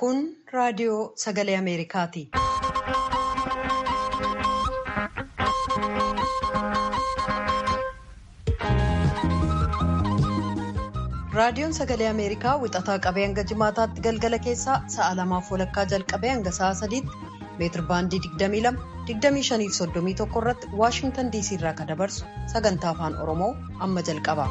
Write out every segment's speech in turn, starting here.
Kun raadiyoo sagalee Ameerikaati. Raadiyoon sagalee Ameerikaa wixataa qabee hanga jimaataatti galgala keessaa sa'a lamaaf walakkaa jalqabee hanga sa'a sadiitti meetir baandii 22 25 31 irratti Waashingtan DC irraa kan dabarsu sagantaa afaan Oromoo amma jalqaba.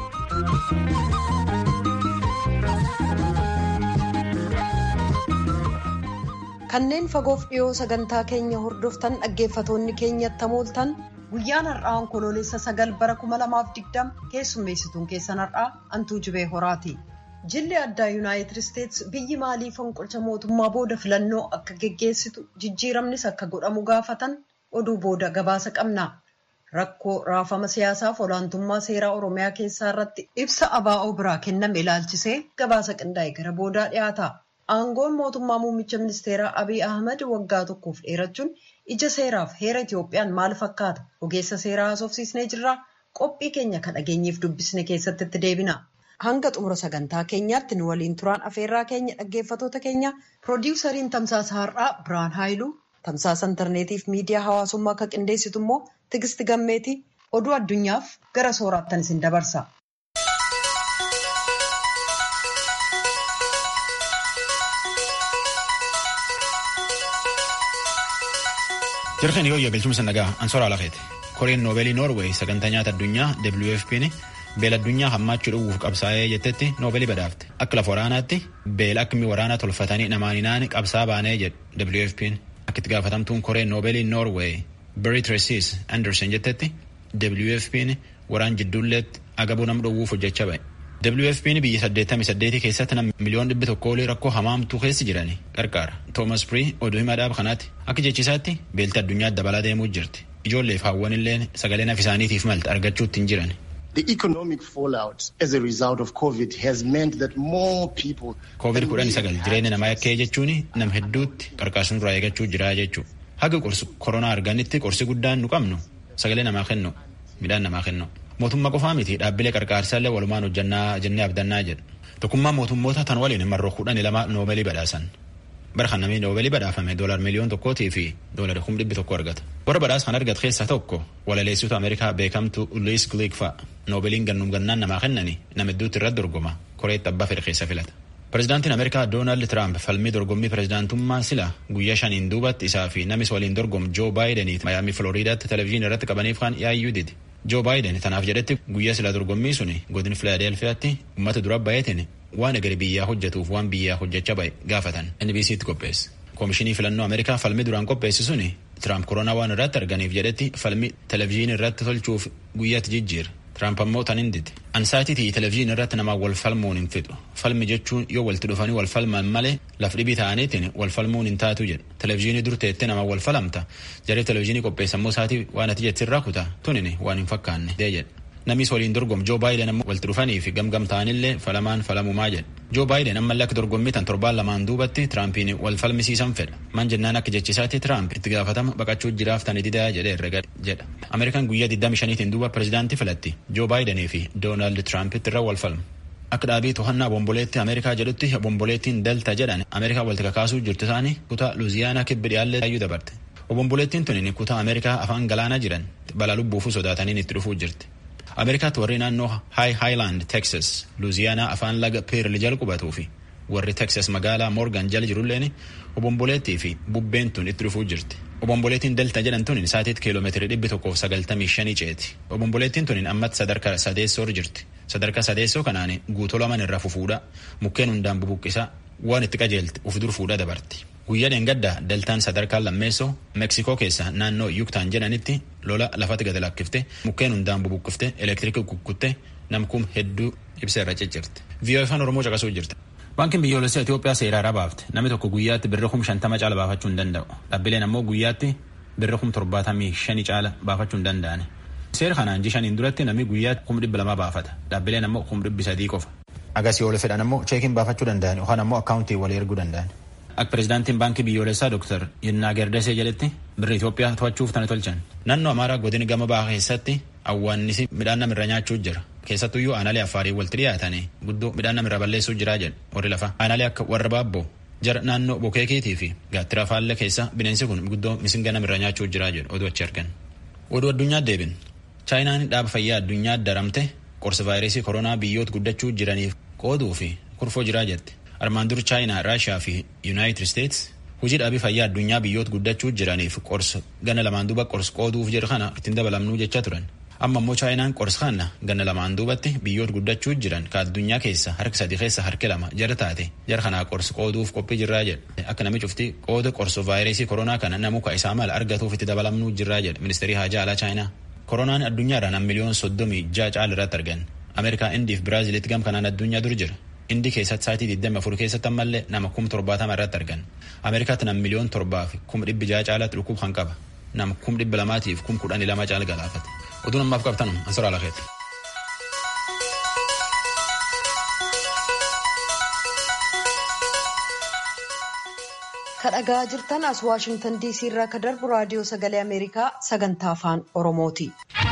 Kanneen fagoof dhiyoo sagantaa keenya hordoftan dhaggeeffatoonni keenyatti hamooltan guyyaan har'aa onkoloolessa sagal bara 2020 keessummeessituun keessan har'aa antuu jibee horaati. Jilli addaa yuunaayitid isteetsi biyyi maalii fonqolcha mootummaa booda filannoo akka geggeessitu jijjiiramnis akka godhamu gaafatan oduu booda gabaasa qabna. Rakkoo raafama siyaasaaf olaantummaa seeraa Oromiyaa keessaa irratti ibsa ABO biraa kenname ilaalchisee gabaasa qindaa'e gara boodaa dhiyaata. Aangoon mootummaa muummicha ministeeraa Abiy Ahmad waggaa tokkoof dheerachuun ija seeraaf heera Itoophiyaan maal fakkaata? Ogeessa seeraa haasofsiisnee jirra. Qophii keenya kan dhageenyeef dubbisne keessatti itti deebina. Hanga xumura sagantaa keenyaatti nu waliin turaan afeerraa keenya dhaggeeffatoota keenya piroodiwusariin tamsaasa har'aa Biraan Haayiluu tamsaasa intarneetiif miidiyaa hawaasummaa akka qindeessitu immoo Tigisti Gammeeti oduu addunyaaf gara sooraattan isin dabarsa. Jirkeen yoo galchuun nagaa ansoora lafeeti. Koreen noobeelii Noorweey sagantaa nyaata addunyaa WFP'n beela addunyaa hammaachuu dhowwuuf qabsaa'ee jettetti noobeelii badhaafte. Akka lafa waraanaatti beela akkami waraanaa tolfatanii namaaninaan qabsaa baanee jedhu WFP'n. Akka itti gaafatamtuun koreen noobeelii Noorweey Berit Reesis Anderson jettetti WFP'n waraan jidduulleetti agabuu nam dhowwuuf hojjechaa ba'e. WFP'n biyya 88 keessatti nam miliyoon dhibbi tokko olii rakkoo hamaamtuu keessa jirani qarqaara. Toomas Pirii oduu himaa dhaaba kanaatti akka jechisaatti beelti addunyaa dabalaa deemuu jirti. Ijoolleef hawwan illee sagalee naaf isaaniitiif malte argachuutti hin jiran. The economic fallout as a result of COVID has meant that more people. Covid kudhan sagal jireenya namaa yakkee jechuun nam hedduutti qarqaarsuun irraa eegachuu jira jechuudha. Haga qorsi koronaa arganitti qorsi guddaan nu qabnu sagalee namaa kennu midhaan namaa kennu. Mootummaa qofaa miti dhaabbilee qarqaarsaallee walumaan hojjannaa jennee abdannaa jedhu. Tokkummaa mootummoota tan waliin marroo kudhan lama noobeelii badhaasan. Bara kan namni noobeelii badhaafame doolar miliyoon tokkootii fi doolar kum dhibbi tokko argata. Warra badhaasa kan argate keessaa tokko walaleessitoota Ameerikaa beekamtu Luis Glick fa'a. Noobeeliin gannum gannaan namaa kennani nama hedduutti irratti dorgoma koreetti abbaa fedhe keessa filata. Pireezidaantiin Ameerikaa Doonaald Tiraamp falmii dorgommii pireezidaantummaa sila guyyaa shaniin duubatti isaa fi namis waliin dorgomu Joo Baayideniif Mayaamii Filooriidaatti televezyiinii irratti qabaniif kan yaayyuu didi. Joo Baayiden tanaaf jedhetti guyyaa sila dorgommii suni godin Filaadelfiyaatti uummata dura baay'ateen waan egeree biyyaa hojjetuuf waan biyyaa hojjechaa ba'e gaafatan NBC'tti qopheesse. Koomishinii filannoo Ameerikaa falmii duraan qopheesse suni Tiraamp koronaa waan irratti arganiif jedhetti falmii televezyiinii irratti tolchuuf guyyaatti jijjiira. Tiraamp ammoo tan hin dide. Ansaayitii televezyiinii irratti namaa wal falmuun hin fixu. Falmi jechuun yoo walitti dhufanii wal falman malee laf dhibii ta'aniitiin wal falmuun hin taatu jedha. Televezyiinii dur teettee namaa wal falamta. Jaree televezyiinii qopheessammoo isaatii waan ati jettirraa kutaa tunini waan hin fakkaanne jedha. Namis waliin dorgomu Joo Baayiden ammoo walitti dhufanii fi gamgam ta'anillee falamaan falamumaa jedha. Joo Baayiden ammallee akka dorgommii tan torbaan lamaan duubatti Tiraampiin wal falmisiisan fedha. Man jennaan akka jechisaatti Tiraamp itti gaafatama baqachuu jiraaf tani didaa jedhee herrega jedha. Ameerikaan guyyaa 25tiin duuba pireezidaantii filatti Joo Baayidenii fi Doonaald Tiraampiti irra wal falmu. Akka dhaabii to'annaa bomboleetti Ameerikaa jedhutti bomboleettiin Delta jedhan Ameerikaa walitti kakaasuu jirtu isaanii kutaa Luuziyaanaa kibbi dhiyaallee ayyuu dabarte. Obomboleettiin tuni kutaa Ameerikaa afaan galaanaa jiran balaa lubbuufuu sodaataniin itti dhufuu jirti. Ameerikaatti warri naannoo High Highland, Texas, Luuziyaanaa afaan laga Pearl jala qubatuu fi warri Texas magaalaa Morgan jala jirulleen obomboleettii fi bubbeen tun itti dhufuu jirti. Obomboleettiin Delta jedhan tun sa'atiitti kiiloomeetirii dhibbi tokkoof sagaltamii shanii ceeti. Obomboleettiin tun ammatti sadarkaa sadeessoo jirti. Sadarkaa sadeessoo kanaan guutoo laman irraa fufuudha. Mukkeen hundaan bubuqqisaa waan itti qajeelti uf dur fuudhaa dabarti. Guyyaa dheengaddaa deltaan sadarkaa lammeessoo Meksikoo keessa naannoo Yuktaan jedhanitti lola lafatti gad lakkifte mukkeen hundaan bubuqqifte elektiriikii kukkutte namkum hedduu ibsa irra ciccirte. VOA afaan Oromoo caqasuu jirti. Baankiin biyyoolessaa Itoophiyaa seeraa baafte namni tokko guyyaatti birra kum shantama caala baafachuu hin danda'u. Dhaabbileen ammoo guyyaatti birra kum torbaatamii shani caala baafachuu hin danda'an. Seera kanaan ji shaniin duratti namni guyyaatti kum dhibba lama baafata. Dhaabbileen ammoo kum dhibbi sadii qofa. Agasii oola fedhan ammoo cheekiin baafachuu danda'an yookaan ammoo akkaawuntii walii erguu danda'an. Akka pireezidaantiin baankii biyyoolessaa Dr. Yinnaa Gerdesee jedhetti birri Itoophiyaa to'achuuf tana tolchan. Naannoo Amaaraa godina gama bahaa keessatti awwaannisi midhaan namirra nyaachuu jira. Keessattuyyuu aanaalee affaarii walitti dhiyaatanii guddoo midhaan namirra balleessuu jiraa jedhu warri lafa. Aanaalee akka warra baabboo jara naannoo bokeekiitii fi gaattira faalla keessa bineensi kun guddoo misinga namirra nyaachuu jira jedhu oduu achi argan. Oduu addunyaa deebin chaayinaan dhaaba fayyaa addunyaa daramte qorsa vaayirasii koronaa biyyoota guddachuu jiraniif qooduu fi kurfoo jiraa jette. Armaan dur chaayinaa, Raashiyaa fi Yuunaayitid Isteets hojii dhaabii fayyaa addunyaa biyyoota guddachuu jiraniif qorsa gana lamaan duuba qorsa qooduuf jedhu kana ittiin dabalamnuu jecha turan. Amma immoo chaayinaan qorsa kana ganna lamaan duubatti biyyoota guddachuu jiran ka addunyaa keessa harki sadii keessa harki lama jara taate jara kanaa qorsa qooduuf qophii jirraa jedha. Akka nami cufti qooda qorsa vaayirasii koronaa kana namuka isaa mala argatuuf itti dabalamnuu jirraa jedha ministeerii haajaa alaa chaayinaa. Koronaan addunyaadhaan miliyoon soddomii ja'a caala irratti argan. Ameerikaa, Indii fi Biraaziliitti gam kanaan addunyaa dur jira. Indii keessatti sa'aatii 24 keessatti ammallee nama kum torbaatama irratti argan. Ameerikaatti nam miliyoon torbaa fi kum dhibbi ja'a caalatti dhukkub kan qaba. Nam kum dhibbi lamaatiif kum kudhanii lama caala galaafate. Oduun ammaaf qabtan ansora alakeeti. kadhagaa jirtan as waashingtan diisii irraa ka darbu raadiyoo sagalee ameerikaa sagantaa afaan oromooti.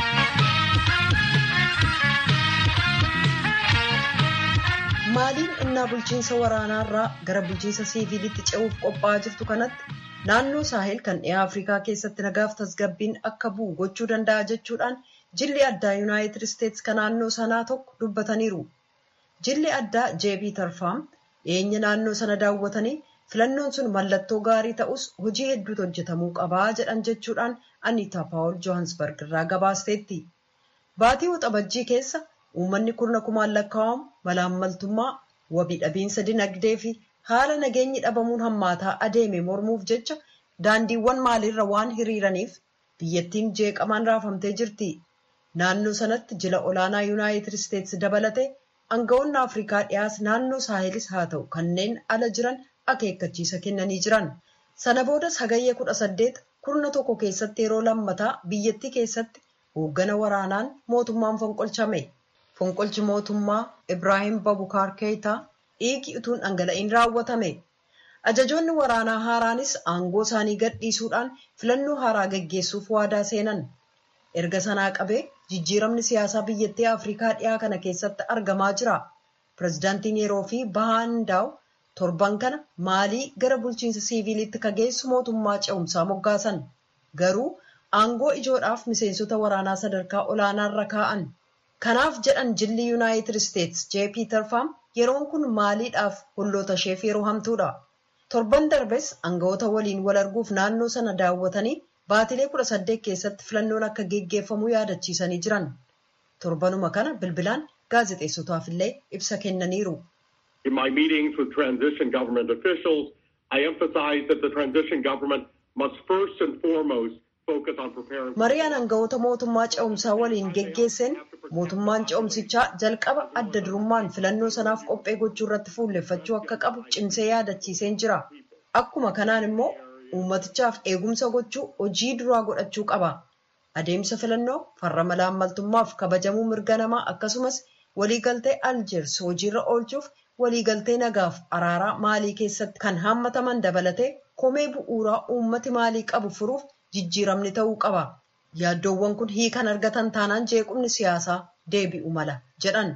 maaliin innaa bulchiinsa waraanaarraa gara bulchiinsa siiviilitti ce'uuf qophaa'aa jirtu kanatti naannoo saahil kan dhiyaa afrikaa keessatti nagaaf tasgabbiin akka bu'u gochuu danda'a jechuudhaan jilli addaa yuunaayitid isteets kan naannoo sanaa tokko dubbataniiru. jilli addaa jeebii tarfaam dhiyeenya naannoo sana daawwatanii filannoon sun mallattoo gaarii ta'us hojii hedduutu hojjetamuu qabaa jedhan jechuudhaan aniitaa paawul johansbarg irraa gabaasteetti. baatii waxabajjii keessa uummanni kurna kumaan lakkaa'amu malaammaltummaa wabii dhabiinsa dinagdee fi haala nageenyi dhabamuun hammaataa adeeme mormuuf jecha daandiiwwan maaliirra waan hiriiraniif biyyattiin jeeqamaan raafamtee jirti. naannoo sanatti jila olaanaa yuunaayitid isteets dabalate aangawoonni afrikaa dhiyaas naannoo saahelis haa ta'u kanneen ala jiran akeekkachiisa kennanii jiran sana boodas hagayya kudha saddeet kurna tokko keessatti yeroo lammataa biyyattii keessatti hooggana waraanaan mootummaan fonqolchame fonqolchi mootummaa ibraahim babukaar keeyitaa dhiigi utuun dhangala'iin raawwatame ajajoonni waraanaa haaraanis aangoo isaanii gadhiisuudhaan filannoo haaraa geggeessuuf waadaa seenan erga sanaa qabee jijjiiramni siyaasaa biyyattii afrikaa dhiyaa kana keessatti argamaa jira pirezidaantiin yeroo fi bahaandaaw torban kana maalii gara bulchiinsa siiviilitti ka geessu mootummaa ce'umsaa moggaasan garuu aangoo ijoodhaaf miseensota waraanaa sadarkaa olaanaarra kaa'an kanaaf jedhan jilli yuunaayitid isteets jeepii tarfaam yeroon kun maaliidhaaf holloota isheef yeroo hamtuudha torban darbes aangawoota waliin wal arguuf naannoo sana daawwatanii baatilee kudha saddeet keessatti filannoon akka geggeeffamu yaadachiisanii jiran torbanuma kana bilbilaan gaazexeessotaaf illee ibsa kennaniiru. In my meetings with transition government officials, I emphasized that the transition government must first and foremost focus on preparing. Mariyaan aangawoota mootummaa ce'umsaa waliin geggeesseen mootummaan ce'umsichaa jalqaba adda durummaan filannoo sanaaf qophee gochuu irratti fuulleffachuu akka qabu cimsee yaadachiiseen jira. Akkuma kanaan immoo uummatichaaf eegumsa gochuu hojii duraa godhachuu qaba. Adeemsa filannoo farra malaammaltummaaf kabajamuu mirga namaa akkasumas waliigaltee aljeers hojiirra oolchuuf waliigaltee nagaaf araaraa maalii keessatti kan haammataman dabalatee komee bu'uuraa uummati maalii qabu furuuf jijjiiramni ta'uu qaba. Yaaddoowwan kun hiikan argatan taanaan jeequmni siyaasaa deebi'u mala jedhan.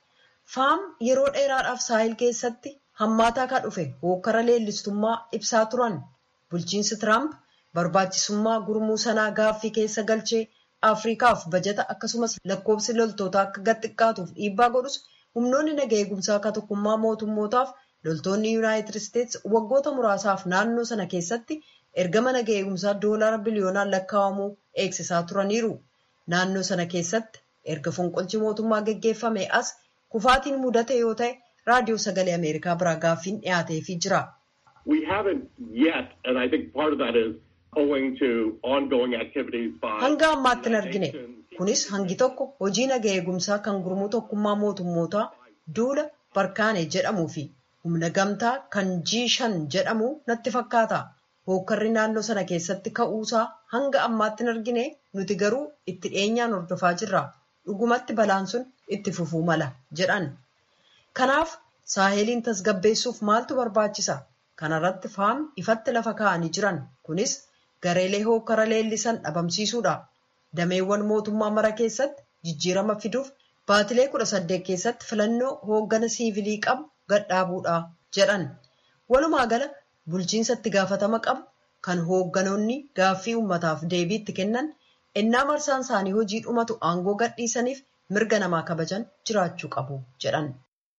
Faam yeroo dheeraadhaaf saahil keessatti hammaataa ka dhufe hokkara leellistummaa ibsaa turan. Bulchiinsi Tiraamp barbaachisummaa gurmuu sanaa gaaffii keessa galchee Afrikaaf bajata akkasumas lakkoofsi loltootaa akka gad xiqqaatuuf dhiibbaa godhus humnoonni naga eegumsaa akka tokkummaa mootummootaaf loltoonni yuunaayitid isteets waggoota muraasaaf naannoo sana keessatti ergama naga eegumsaa doolaara biliyoonaan lakkaa'amuu eegsisaa turaniiru. Naannoo sana keessatti erga fonqolchi mootummaa geggeeffame as kufaatiin mudate yoo ta'e raadiyoo sagalee Ameerikaa biraa gaaffiin dhiyaateefii jira. We haven't yet, and I think part of that is owing to ongoing activities by. Hanga ammaatti hin argine. Kunis hangi tokko hojii naga eegumsaa kan gurmuu tokkummaa mootummootaa duula barkaane jedhamuu fi humna gamtaa kan G5 jedhamu natti fakkaata. Hookkarri naannoo sana keessatti ka'uusaa hanga ammaatti hin argine nuti garuu itti dhiyeenyaan hordofaa jirra. Dhugumatti balaan sun itti fufuu mala jedhan. Kanaaf saaheliin tasgabbeessuuf maaltu barbaachisa? Kanarratti faam ifatti lafa kaa'anii jiran. Kunis gareelee hookkara leellisan dhabamsiisuudha. Dameewwan mootummaa mara keessatti jijjiirama fiduuf baatilee kudha saddeet keessatti filannoo hooggana siivilii qabu gadhaabuudha jedhan. Walumaa gala bulchiinsa itti gaafatama qabu kan hoogganoonni gaaffii uummataaf deebii itti kennan ennaa marsaan isaanii hojii dhumatu aangoo gadhiisaniif mirga namaa kabajan jiraachuu qabu jedhan.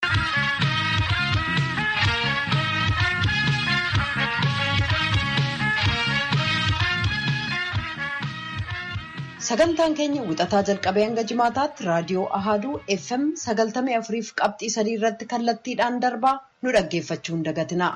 sagantaan keenya wixataa jalqabee hanga jimaataatti raadiyoo ahaaduu fm sagaltamii afuriif qabxii sadii irratti kallattiidhaan darbaa nu dhaggeeffachuu hin dagatinaa.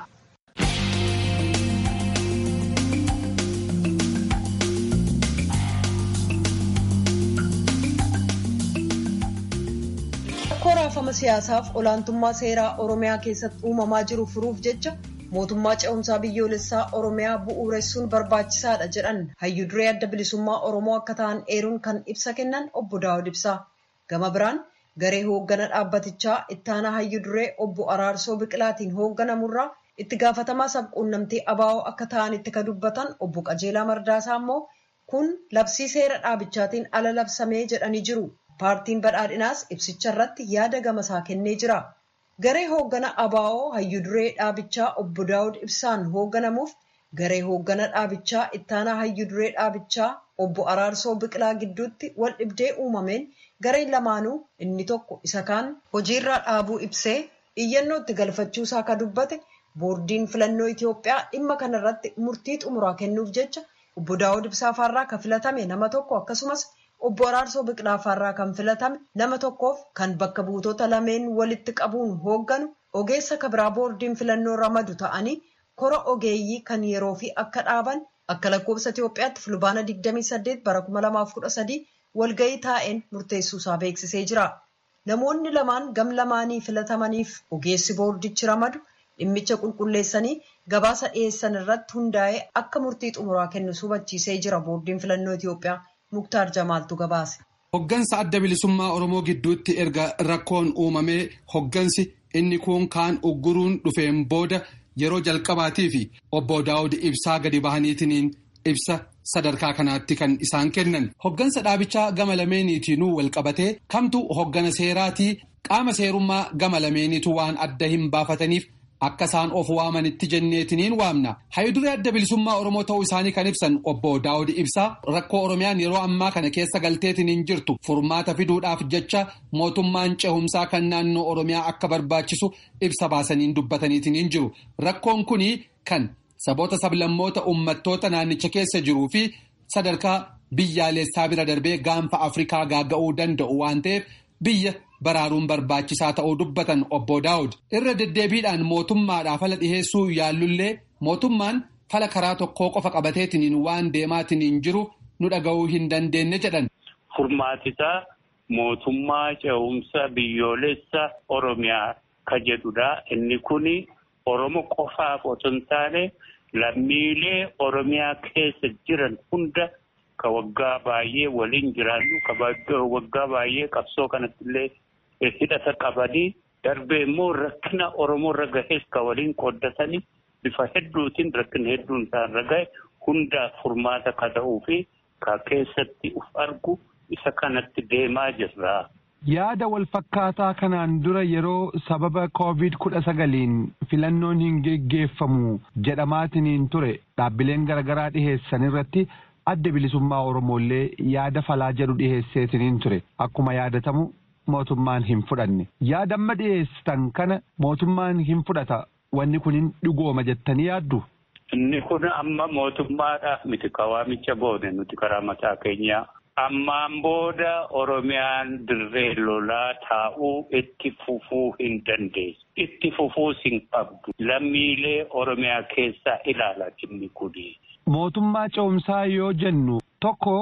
rakkoo raafama siyaasaaf olaantummaa seeraa oromiyaa keessatti uumamaa jiru furuuf jecha mootummaa ce'umsaa biyyoolessaa oromiyaa bu'uuressuun barbaachisaadha jedhan hayyuu duree adda bilisummaa oromoo akka ta'an eeruun kan ibsa kennan obbo daawud ibsaa gama biraan garee hooggana dhaabbatichaa ittaanaa hayyuu duree obbo araarsoo biqilaatiin hoogganamurraa itti gaafatamaa sabquunnamtii abaa'oo akka ta'anitti ka dubbatan obbo qajeelaa mardaasaa immoo kun labsii seera dhaabichaatiin ala labsamee jedhanii jiru paartiin badhaadhinaas ibsicha irratti yaada gamasaa kennee jira. garee hooggana abaa'oo hayyuu duree dhaabichaa obbo daawud ibsaan hoogganamuuf garee hooggana dhaabichaa ittaanaa hayyuu duree dhaabichaa obbo araarsoo biqilaa gidduutti wal dhibdee uumameen gareen lamaanuu inni tokko isa kaan hojiirraa dhaabuu ibsee iyyannoo itti galfachuusaa ka dubbate boordiin filannoo itiyoophiyaa dhimma kanarratti murtii xumuraa kennuuf jecha obbo daawud ibsaa faarraa ka filatame nama tokko akkasumas obbo Araarsoo Biqilaa Faarraa kan filatame nama tokkoof kan bakka buutota lameen walitti qabuun hoogganu ogeessa kabiraa boordiin filannoo ramadu ta'anii kora ogeeyyii kan yeroo fi akka dhaaban akka lakkoofsa Itoophiyaatti fulbaana 28 bara 2013 walgahii taa'een murteessuusaa beeksisee jira. Namoonni lamaan gam lamaanii filatamaniif ogeessi boordichi ramadu dhimmicha qulqulleessanii gabaasa dhiyeessan irratti hundaa'ee akka murtii xumuraa kennu hubachiisee jira boordiin filannoo Itoophiyaa. Muktaar Jamaaltu gabaase. Hoggansa adda bilisummaa Oromoo gidduutti erga rakkoon uumamee hoggansi inni kun kaan ugguruun dhufeen booda yeroo jalqabaatii fi obbo Daawud ibsaa gadi bahaniitiin ibsa sadarkaa kanaatti kan isaan kennan. Hoggansa dhaabichaa gama lameeniitiinuu walqabatee kamtu hoggana seeraatii qaama seerummaa gama lameeniitu waan adda hin baafataniif. Akka isaan of waamanitti jenneetiniin waamna. Hayyuduree adda bilisummaa Oromoo ta'uu isaanii kan ibsan obbo Daawud Ibsaa rakkoo Oromiyaan yeroo ammaa kana keessa galteetiniin jirtu furmaata fiduudhaaf jecha mootummaan cehumsaa kan naannoo Oromiyaa akka barbaachisu ibsa baasaniin dubbataniitiniin jiru. Rakkoon kuni kan saboota sablammoota uummattoota naannicha keessa jiruu fi sadarkaa biyyaalessaa bira darbee gaanfa Afrikaa gaaga'uu danda'u waan ta'eef biyya. baraaruun barbaachisaa ta'uu dubbatan obbo Daawud irra deddeebiidhaan mootummaadhaaf fala dhiheessuu yaallullee mootummaan fala karaa tokkoo qofa qabateetiniin waan deemaatiniin jiru nu dhaga'uu hin dandeenye jedhan. Furmaatisaa mootummaa ce'umsa biyyoolessa Oromiyaa ka jedhudha. Inni kun Oromo qofaaf otoo hin taane lammiilee Oromiyaa keessa jiran hunda. Ka waggaa baay'ee waliin jiraannu ka waggaa baay'ee qabsoo kanatti illee hidhata qabanii darbee immoo rakkina Oromoo irra gahees ka waliin qooddatanii bifa hedduutiin rakkina hedduun isaan irra gahe hundaaf furmaata ka ta'uu fi ka keessatti uf argu isa kanatti deemaa jirra. Yaada wal fakkaataa kanaan dura yeroo sababa koovid kudha sagaliin filannoon hin geggeeffamu jedhamaatiniin ture dhaabbileen garaagaraa dhiheessan irratti. adda bilisummaa Oromooillee yaada falaa jedhu dhiheesseetiniin ture akkuma yaadatamu mootummaan hin fudhanne yaada amma dhiheessitan kana mootummaan hin fudhata wanni kun hin dhugooma jettanii yaaddu. Inni kun amma mootummaadhaaf miti kawaamicha goone nuti karaa mataa keenyaa. Ammaan booda Oromiyaan dirree lolaa taa'uu itti fufuu hin dandeessu. Itti fufuus hin qabdu. Lammiilee Oromiyaa keessaa ilaala inni kuni. Mootummaa ce'umsaa yoo jennu tokko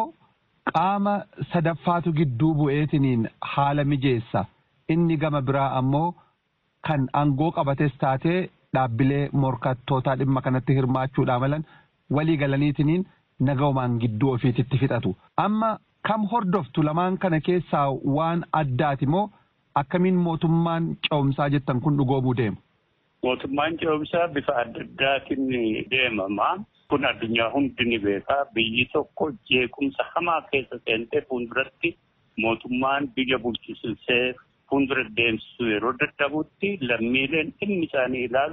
qaama sadaffaatu gidduu bu'eetiniin haala mijeessa inni gama biraa ammoo kan aangoo qabates taatee dhaabbilee morkattootaa dhimma kanatti hirmaachuudhaa malan walii galaniitiniin nagaumaan gidduu ofiititti fixatu. Amma kam hordoftu lamaan kana keessaa waan addaati moo akkamiin mootummaan ce'umsaa jettan kun dhugoomuu deema? Mootummaan ce'umsaa bifa adda addaatiin deemama. Kun addunyaa hundi ni beekaa biyyi tokko jeequmsa hamaa keessa seentee fuulduratti mootummaan biyya bulchisiisee fuuldura deemsisuu yeroo dadhabutti lammiileen dhimmi isaanii ilaalu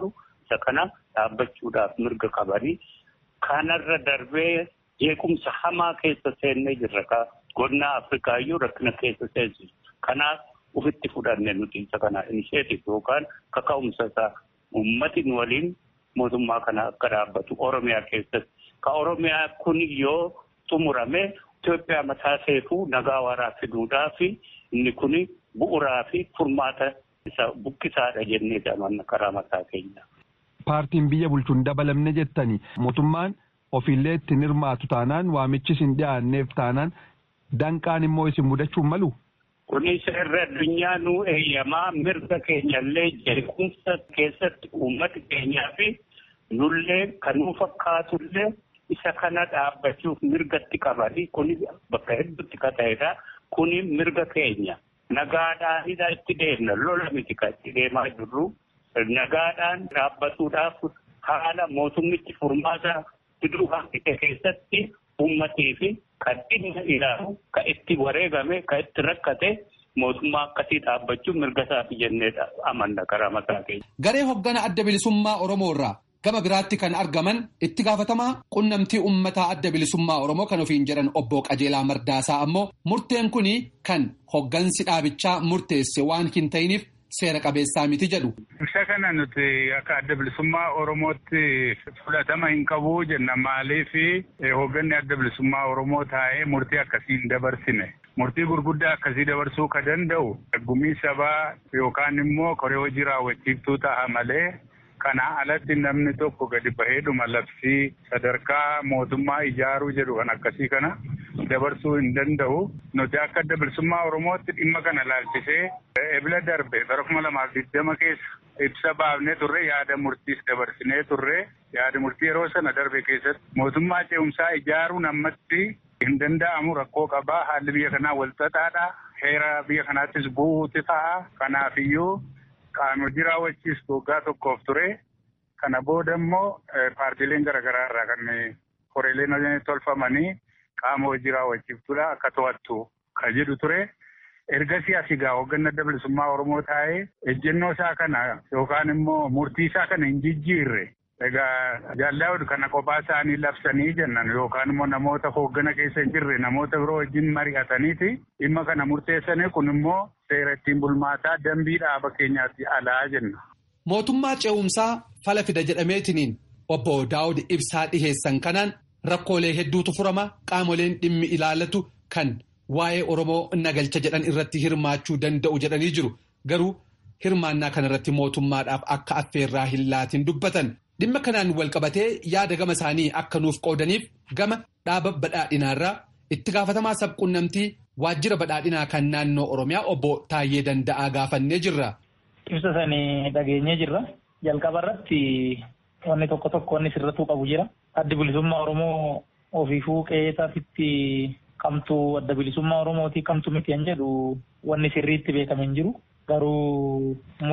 isa kana dhaabbachuudhaaf mirga qabanii kanarra darbee jeequmsa hamaa keessa seennee jirra ka godina Afrikaa iyyuu rakkina keessa seensisu. Kanaaf ofitti fudhanne nuti isa kana inisheetif yookaan kaka'umsa isaa uummati waliin mootummaa kana akka dhaabbatu Oromiyaa keessatti. Ka Oromiyaa kun yoo xumurame Itoophiyaa mataa seefuu nagaa waaraa fiduudhaa fi inni kun bu'uuraa fi furmaata isa buqqisaadha jennee amanna karaa mataa keenya. Paartiin biyya bulchuun dabalamne jettani mootummaan ofiillee ittiin hirmaatu taanaan waamichi isin dhiyaanneef taanaan danqaan immoo isin mudachuu malu. Kunis irra addunyaa nuu eeyyamaa mirga keenyallee jeequmsa keessatti uummati keenyaa fi nullee kan nu fakkaatullee isa kana dhaabbachuuf mirgatti qabanii kuni bakka hedduutti ka ta'edha. Kuni mirga keenya. Nagaadhaanidha itti deemna lola miti kan itti deemaa jirru. Nagaadhaan dhaabbatuudhaaf haala mootummichi furmaata fiduu haqite keessatti uummatii fi kan dhimma ilaalu kan itti wareegame kan itti rakkate mootummaa akkasii dhaabbachuun mirga isaati jennee amanna karaa mataa keenya. Garee hoggana adda bilisummaa Oromoo irraa gama biraatti kan argaman itti gaafatamaa qunnamtii uummataa adda bilisummaa Oromoo kan ofiin jedhan obbo Qajeelaa Mardaasaa ammoo murteen kun kan hoggansi dhaabichaa murteesse waan hin ta'iniif seera qabeessaa miti jedhu. Isa kana nuti akka adda bilisummaa Oromootti fudhatama hin qabu jenna maaliif hogganni adda bilisummaa Oromoo taa'ee murtii akkasii hin dabarsine. Murtii gurguddaa akkasii dabarsuu ka danda'u gumii sabaa yookaan immoo koree hojii raawwachiiftuu ta'a malee kana alatti namni tokko gadi baheedhuma labsii sadarkaa mootummaa ijaaruu jedhu kan akkasii kana dabarsuu hin danda'u. Nuti akka adda bilisummaa Oromootti dhimma kana laalchisee ebila darbe bara kuma lamaaf digdama keessa ibsa baafnee turre yaada murtiis dabarsinee turre yaada murtii yeroo sana darbe keessatti mootummaa ce'umsaa ijaaruun ammatti hin danda'amu rakkoo qabaa haalli biyya kanaa walxaxaadha heera biyya kanaattis bu'uuti ta'a kanaafiyyuu qaama hojii raawwachiistu waggaa tokkoof ture kana booda immoo paartiileen garaagaraa irraa kan koreeleen tolfamanii qaama hojii raawwachiiftuudha akka to'attu kan jedhu ture. Ergasii asii gaa hoogganni adda bilisummaa Oromoo taa'ee ejjennoo isaa kana yookaan immoo murtii isaa kana hin jijjiirre. Egaa jaalala kana kophaa isaanii labsanii jennan yookaan immoo namoota hooggana keessa hin jirre namoota biroo wajjin mari'ataniiti dhimma kana murteessanii kun immoo seera ittiin bulmaataa dambii dhaaba keenyaatti alaa jenna. Mootummaa ce'umsaa fala fida jedhameetiniin obbo Daawud ibsaa dhiheessan kanaan rakkoolee hedduutu furama qaamoleen dhimmi ilaalatu kan waa'ee Oromoo nagalcha jedhan irratti hirmaachuu danda'u jedhanii jiru garuu hirmaannaa kanarratti mootummaadhaaf akka affeerraa hin laatiin dubbatan. Dhimma kanaan walqabatee yaada gama isaanii akka nuuf qoodaniif gama dhaaba badhaadhinaarraa itti gaafatamaa sabquunnamtii waajjira badhaadhinaa kan naannoo Oromiyaa obbo Taayyee Danda'aa gaafannee jirra. Ibsa sanii dhageenyee jirra. Jalqaba irratti wanni tokko tokko wanni sirratuu qabu jira. Addi bilisummaa Oromoo ofiifuu qe'eetaafitti kamtu adda bilisummaa Oromootii kamtu miti kan jedhu wanni sirriitti beekame hin jiru. Garuu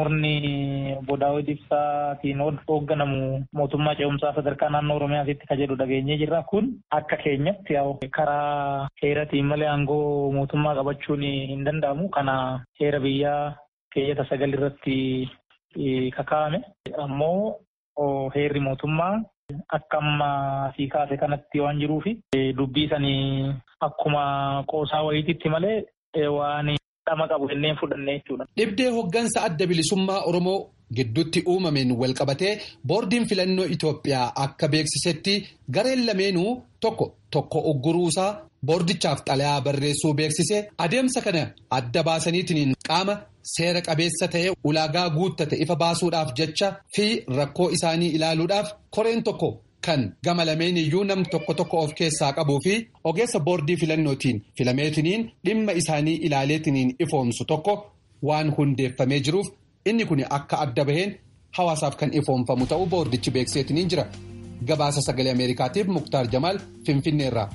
murni obbo Daawud Ibsaatiin hoogganamu mootummaa ce'umsaa sadarkaa naannoo Oromiyaatti ka jedhu dhageenyee jirra. Kun akka keenyatti karaa heeratiin malee aangoo mootummaa qabachuun hin danda'amu. Kana heera biyyaa keeyyata sagal irratti kakaa'ame. Ammoo heerri mootummaa akka amma sii kaase kanatti waan jiruufi dubbii sanii akkuma qoosaa wayiititti malee waan. dhama qabu jenneen fudhannee jechuudha. Dhibdee hoggansa adda bilisummaa Oromoo gidduutti uumameen walqabatee boordiin filannoo Itoophiyaa akka beeksisetti gareen lameenuu tokko tokko ogguruusaa boordichaaf xalayaa barreessuu beeksise adeemsa kana adda baasaniitiin qaama seera qabeessa ta'e ulaagaa guuttate ifa baasuudhaaf jecha fi rakkoo isaanii ilaaluudhaaf koreen tokko. Kan gama lameen iyyuu nam tokko tokko of keessaa qabuu fi ogeessa boordii filannootiin filameetiniin dhimma isaanii ilaaleetiniin ifoomsu tokko waan hundeeffamee jiruuf inni kun akka adda baheen hawaasaaf kan ifoomfamu ta'uu boordichi beekseetiniin jira. Gabaasa sagalee Ameerikaatiif Muktaar Jamaal Finfinneerraa.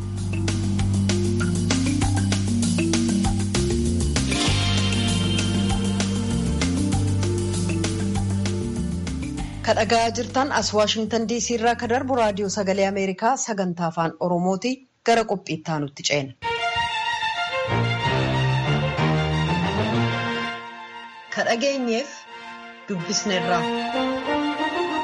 kadhagaa jirtan as waashingtan diisii irraa ka darbu raadiyoo sagalee ameerikaa sagantaa afaan oromooti gara qophiitti aanutti ceena. kadhageenyeef dubbisneerra.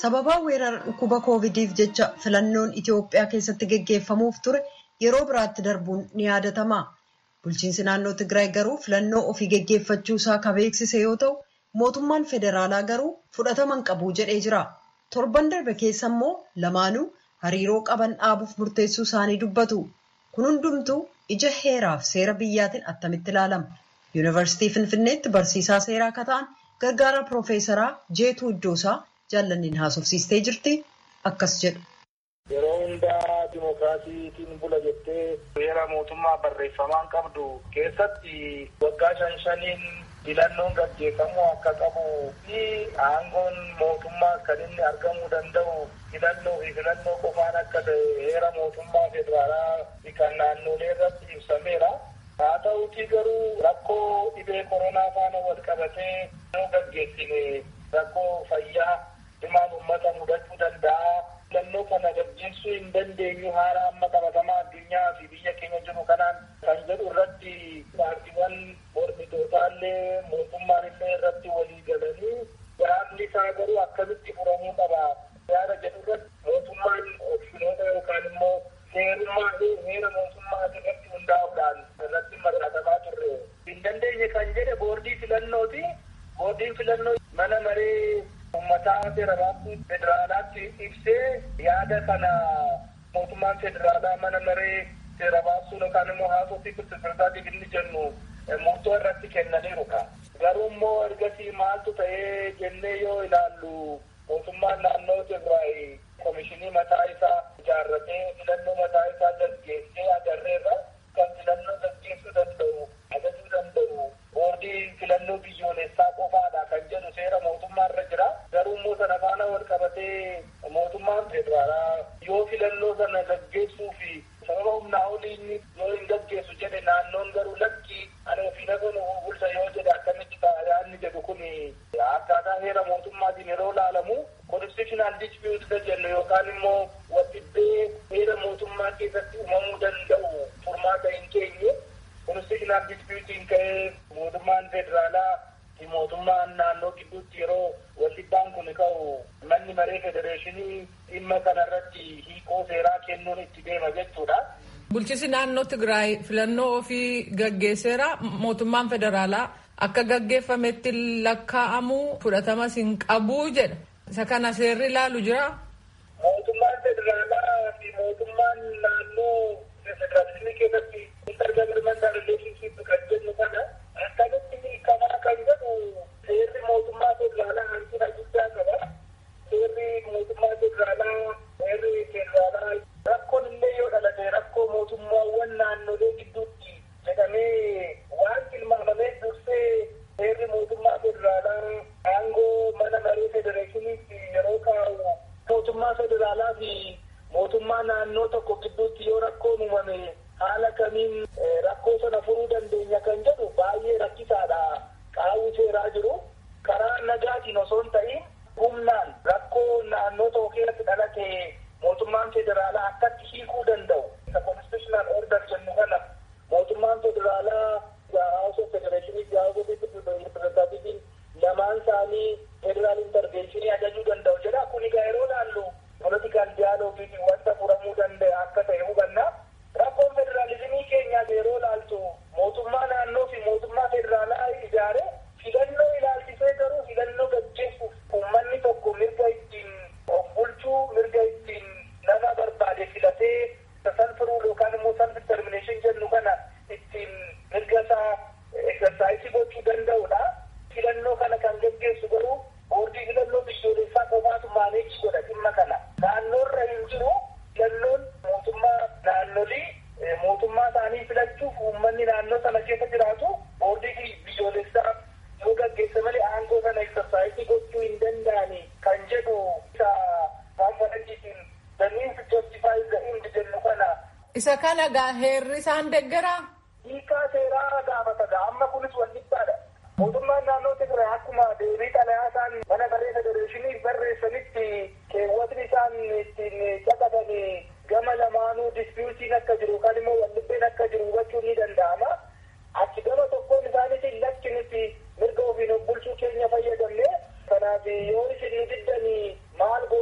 sababaa weerara dhukkuba koovidiif jecha filannoon Itoophiyaa keessatti geggeeffamuuf ture yeroo biraatti darbuun ni yaadatama. Bulchiinsi naannoo Tigraay garuu filannoo ofii geggeeffachuu isaa kan beeksise yoo ta'u, mootummaan federaalaa garuu fudhataman qabu jedhee jira. Torban darbe keessa immoo lamaanuu hariiroo qaban dhaabuuf murteessuu isaanii dubbatu. Kun hundumtuu ija heeraaf seera biyyaatiin attamitti ilaalama. Yuunivarsiitii Finfinneetti barsiisaa seeraa akka ta'an gargaara Piroofeesaraa Jeetuu Iddoosaa jaallanniin haasofsiistee jirti. Akkas jedhu. Yeroo hundaa dimookiraasiitiin bula jettee seera mootummaa barreeffamaan qabdu keessatti waggaa shan shaniin filannoon gaggeeffamuu akka qabu fi aangoon mootummaa kan inni argamuu danda'u filannoo fi filannoo qofaan akka ta'e heera mootummaa federaalaa kan naannolee irratti ibsameera. Haa ta'uutii garuu rakkoo dhibee koronaa faana wal qabatee yoo gaggeessine rakkoo fayyaa himaan uummata mudachuu danda'a. Filannoo kana gaggeessuu hin dandeenyu haala amma qabatamaa addunyaa fi biyya keenya jiru kanaan kan jedhu irratti paartiiwwan mormitootallee mootummaan illee irratti walii galanii yaadni isaa garuu akkamitti furamuu qaba. Yaada jedhu irratti mootummaan opshinoota yookaan immoo seerummaa fi heera mootummaa irratti hundaa'uudhaan irratti mari'atamaa turre. Hin dandeenye kan jedhe boordii filannooti. Boordiin filannoo mana maree uummataa seerabaatti federaalaatti ibsee yaada kana mootummaan federaalaa mana maree seera baasuu yookaan immoo haasofii pirezidaantiif inni jennu murtoo irratti kennaniiruudha. Garuu immoo ergasii maaltu ta'ee jennee yoo ilaallu mootummaan naannoo Tigraay komishinii mataa isaa ijaarratee filannoo mataa isaa gaggeessee agarreerra kan filannoo gaggeessuu danda'u ajajuu danda'u boordii filannoo biyyoolessaa qofaadha kan jedhu seera mootummaa irra jira. Garuu immoo sana faana wal qabatee mootummaan federaalaa yoo filannoo sana gaggeessuu fi sababa humnaa olii yoo hin gaggeessu jedhe naannoon garuu lakki ani ofii nafa nu bulcha yoo jedhe akkamitti ta'a yaadni jedhu kun akkaataa heera mootummaatiin yeroo laalamu constitutional dispute jennu yookaan immoo waldhibbee heera mootummaa keessatti uumamuu danda'u furmaata hin keenye constitutional disputiin ka'ee mootummaan federaalaa fi mootummaan naannoo gidduutti yeroo waldhibbaan kun ka'u manni maree federeeshinii dhimma kanarratti hiikoo seeraa kennuun itti deema jechuudha. Bulchisi naannoo Tigraay filannoo ofii gaggeesseera mootummaan federaalaa akka gaggeeffametti lakkaa'amu fudhatamas hin qabu jedha. Isa kana seerri ilaalu jira. Mootummaan federaalaa fi mootummaan naannoo federeeshinii keessatti intergovernmental relationship kan jennu kana akkamitti hiikamaa kan jedhu seerri mootummaa federaalaa hanqina guddaa qaba. Seerri mootummaa federaalaa seerri federaalaa rakkoon illee yoo dhalate rakkoo mootummaawwan naannolee gidduutti jedhamee waan tilmaamamee dursee seerri mootummaa federaalaa aangoo mana maree federeeshiniitti yeroo kaa'u mootummaa federaalaa fi mootummaa naannoo tokko gidduutti yoo rakkoon uumame haala kamiin rakkoo sana furuu dandeenya kan jedhu baay'ee rakkisaadha qaawwi seeraa jiru karaa nagaatiin osoo hin ta'in humnaan rakkoo naannoo tokko keessatti dhalate mootummaan federaalaa akkatti hiikuu danda'u isa constitutional order jennu kana mootummaan federaalaa house of federeeshinii fi house of representatiiviin lamaan isaanii federaal interventionii ajajuu danda'u jedha kun egaa yeroo laallu political dialoogii wanta furamuu danda'e akka ta'e hubanna rakkoon federaalizimii keenyaa yeroo laaltu mootummaa naannoo fi mootummaa federaalaa ijaare filannoo ilaalchisee garuu filannoo gaggeessuuf uummanni tokko mirga ittiin of bulchuu mirga ittiin nama barbaade filatee salfiruu yookaan immoo self determination jennu kana ittiin mirga isaa exersaayisii gochuu danda'udha. Filannoo kana kan gaggeessu garuu boordii filannoo biyyoolessaa qofaatu maaneejii godha dhimma kana. Naannoorra hin jiru filannoon mootummaa naannolii mootummaa isaanii filachuuf uummanni naannoo sana keessa jiraatu boordii biyyoolessaa yoo gaggeesse malee aangoo sana exersaayisii gochuu hin danda'ani kan jedhu isa konferensiitiin the means justifies the end jennu kana. Isa kana gaa heerri isaan deggeraa? Hiikaa seeraa gaafata amma kunis wal dhibbaadha. Mootummaan naannoo Tigraay akkuma deebii xalayaa isaan mana maree federeeshinii barreessanitti keewwatni isaan ittiin caqaban gama lamaanuu dispiyuutiin akka jiru yookaan immoo waldhibbeen akka jiru hubachuun ni danda'ama. Achi gama tokkoon isaaniitiin lakki nuti mirga ofiin of bulchuu keenya fayyadamne kanaaf yoo isin diddanii maal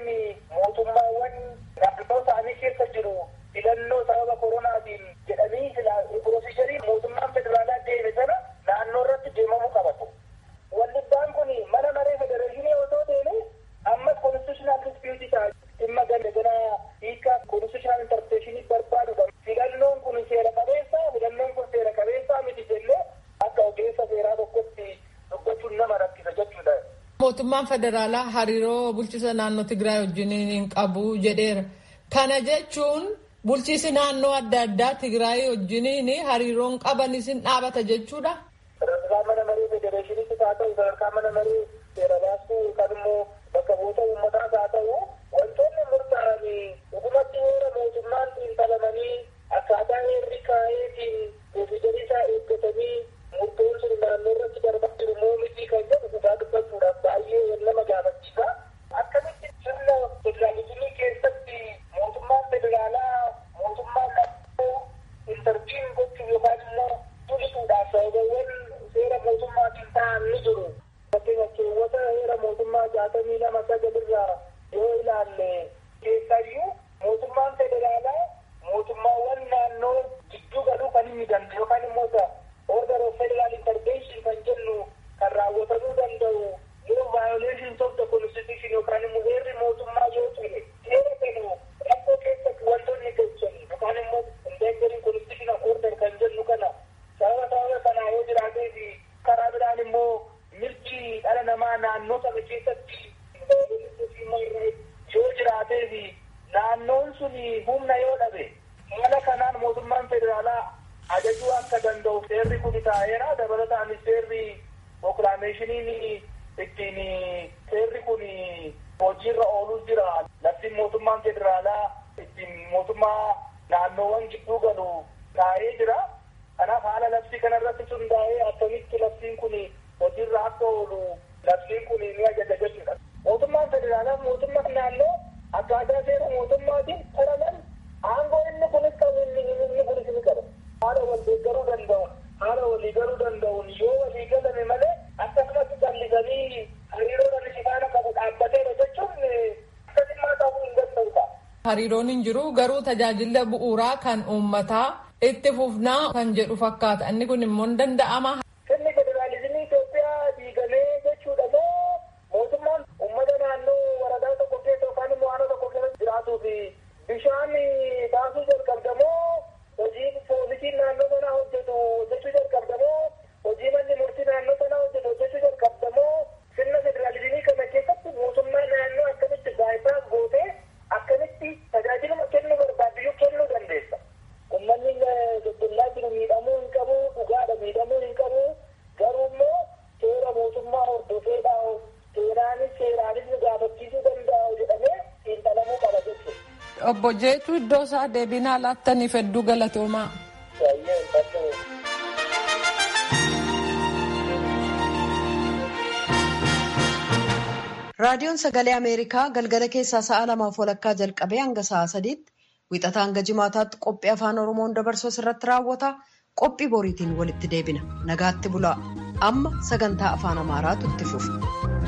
mootummaawwan naannoo isaanii keessa jiru filannoo sababa koronaatiin jedhanii piroosijarii mootummaan federaalaa deeme sana naannoo irratti deemamuu qabatu. Wallibbaan kun mana maree federeeshinii otoo deeme ammas konstitushinaal dispiyuutii ta'a. Dhimma ganda hiikaa konstitushinaal interpreteeshinii barbaadudha. Filannoon kun seera qabeessa, filannoon kun seera qabeessa miti jennee akka ogeessa seeraa tokkotti dubbachuun nama rakkisa jechuudha. Mootummaan federaalaa hariiroo bulchiisa naannoo Tigraay wajjin hin qabu jedheera. Kana jechuun bulchiisi naannoo adda addaa Tigraay wajjin hariiroon qabanis hin dhaabata jechuudha. Sadarkaa mana maree federeeshiniitti haa ta'u, sadarkaa mana maree seera baastuu yookaan immoo bakka bu'oota uummataas haa ta'u, wantoonni murtaa'an dhugumatti heera mootummaan xiinxalamanii akkaataa heerri kaa'eetiin piroosijarii isaa eeggatanii murtoon sun naannoo irratti darbaa jiru moo miti kan jedhu dhugaa dubbachuudhaaf baay'ee nama gaafachiisa. Akkamitti sirna federaalizimii keessatti mootummaan federaalaa mootummaan naannoo intarviin gochuuf yookaan immoo tulisuudhaaf sababawwan seera mootummaatiin ta'an ni jiru. Fakkeenyaaf keewwata heera mootummaa jaatamii lama sagalirraa yoo ilaalle keessayyuu mootummaan federaalaa mootummaawwan naannoo gidduu galuu kan inni danda'u yookaan immoo order of federal intervention kan jennu kan raawwatamuu danda'u yoo violations of the constitution yookaan immoo heerri mootummaa yoo ture seera kennu rakkoo keessatti wantoonni galchan yookaan immoo endangering constitutional order kan jennu kana sababa sababa kanaa yoo jiraatee fi karaa biraan immoo mirgi dhala namaa naannoo sana keessatti yoo jiraatee fi naannoon sun humna yoo dhabe haala kanaan mootummaan federaalaa ajajuu akka danda'u seerri kun taa'eera dabalataanis seerri prokilaameeshiniin ittiin seerri kun hojiirra ooluu jira labsiin mootummaan federaalaa ittiin mootummaa naannoowwan gidduu galu taa'ee jira kanaaf haala labsii kanarratti hundaa'ee akkamitti labsiin kun hojiirra akka oolu labsiin kun ni ajaja jechuudha. Mootummaan federaalaa mootummaan naannoo akkaataa seera mootummaatiin qoraman aangoo inni kunis qabu inni inni kunis ni qaba. Haala wal deeggaruu danda'u haala walii galuu danda'uun yoo walii galame malee akkasumatti callisanii hariiroo namni sifaana qabu dhaabbateera jechuun akkasummaa ta'uu hin danda'u ta'a. Hariiroon hin jiru garuu tajaajila bu'uuraa kan uummataa itti fufnaa kan jedhu fakkaata. Inni kun immoo hin danda'ama. Sirni federaalizimii Itoophiyaa diigamee jechuudha moo mootummaan uummata naannoo waradaa tokko keessa yookaan immoo aanaa tokko keessa jiraatuu fi bishaan baasuu jalqabda moo hojii poolisiin naannoo sanaa hojjetu hojjechuu jalqabda moo hojii manni murtii naannoo sanaa hojjetu hojjechuu jalqabda moo sirna federaalizimii kana keessatti mootummaa naannoo akkamitti baayisaas gootee akkamitti tajaajiluma kennuu barbaaddu kennuu dandeessa. Uummanni daldalaa jiru miidhamuu hin qabu, dhugaadha miidhamuu hin qabu. Garuu immoo seera mootummaa hordofeedhaa seeraanis seeraanis nu gaafachiisuu danda'u jedhamee xiinxalamuu qaba jechuudha. Obbo Jeetu iddoo isaa deebinaa laattaniif hedduu galatoomaa. Baay'ee hin Raadiyoon Sagalee Ameerikaa galgala keessaa sa'a lamaaf walakkaa jalqabee hanga sa'a sadiitti wixataa hanga jimaataatti qophii afaan Oromoon dabarsuu irratti raawwata. Qophii boriitiin walitti deebina. Nagaatti bulaa. Amma sagantaa afaan Amaaraatu itti fufa.